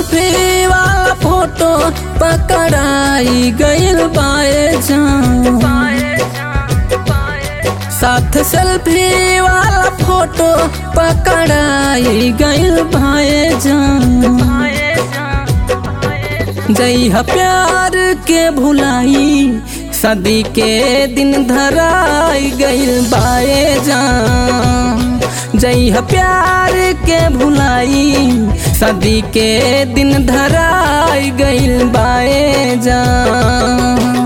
selfie वाला photo पकड़ाई गइल बाए जान साथ सेल्फी वाला फोटो पकड़ाई गइल बाए जान जइहा प्यार के भुलाई सदी के दिन धराई गइल बाए जान जइहा प्यार के भुलाई सदी के दिन धराई गइल बाए जान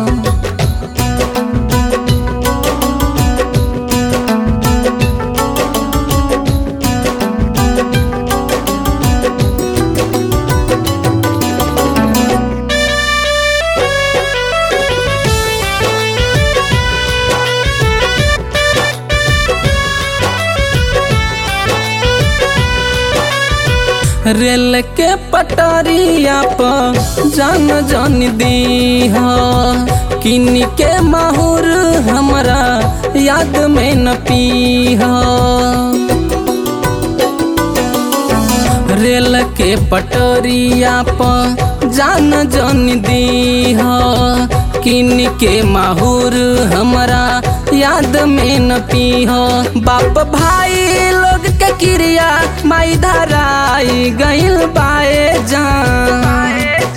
रेल के पटरिया पर जान जान दी हो किन के माहौर हमरा याद में न पी हो रेल के पटरिया पर जान जान दी हो किन के माहौर हमरा याद में न पी हो बाप भाई लोग के क्रिया माई धराई गइल बाए जान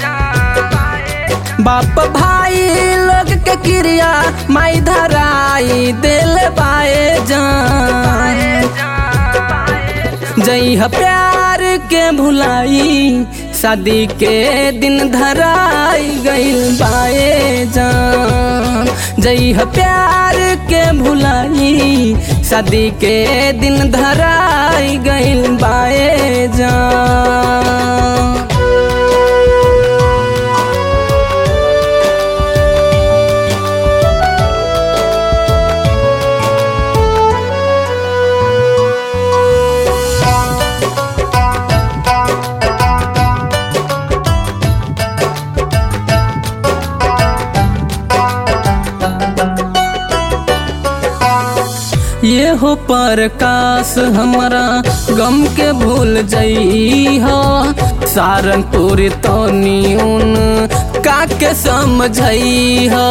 बाप भाई लोग के क्रिया माई धराई दिल बाए जान जइह प्यार के भुलाई शादी के दिन धराई गइल बाए जान जइह प्यार के भुलाई शादी के दिन धराई गइल बाए जान ये हो प्रकाश हमारा गम के भूल जई हो सारनपुर तो न्यून का के समझई हो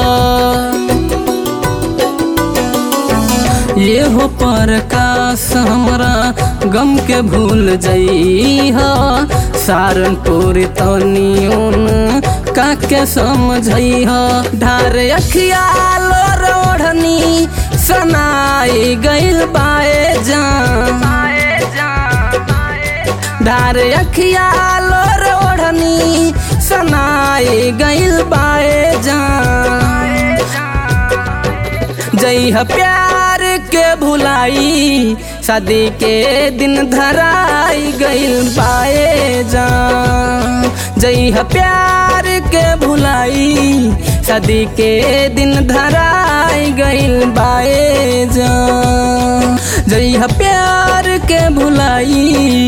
ये हो प्रकाश हमारा गम के भूल जई हो सारनपुर तो न्यून का के समझई हो ढार अखिया लो रोढ़नी सनाई गइल बाए जान धार अखिया लोर ओढ़नी सनाई गइल बाए जान जइह प्यार के भुलाई शादी के दिन धराई गइल बाए जान जइह प्यार के भुलाई शादी के दिन धराई गइल बाए जान जइह प्यार के भुलाई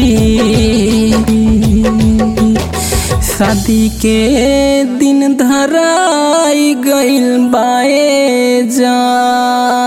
शादी के दिन धराई गइल बाए जान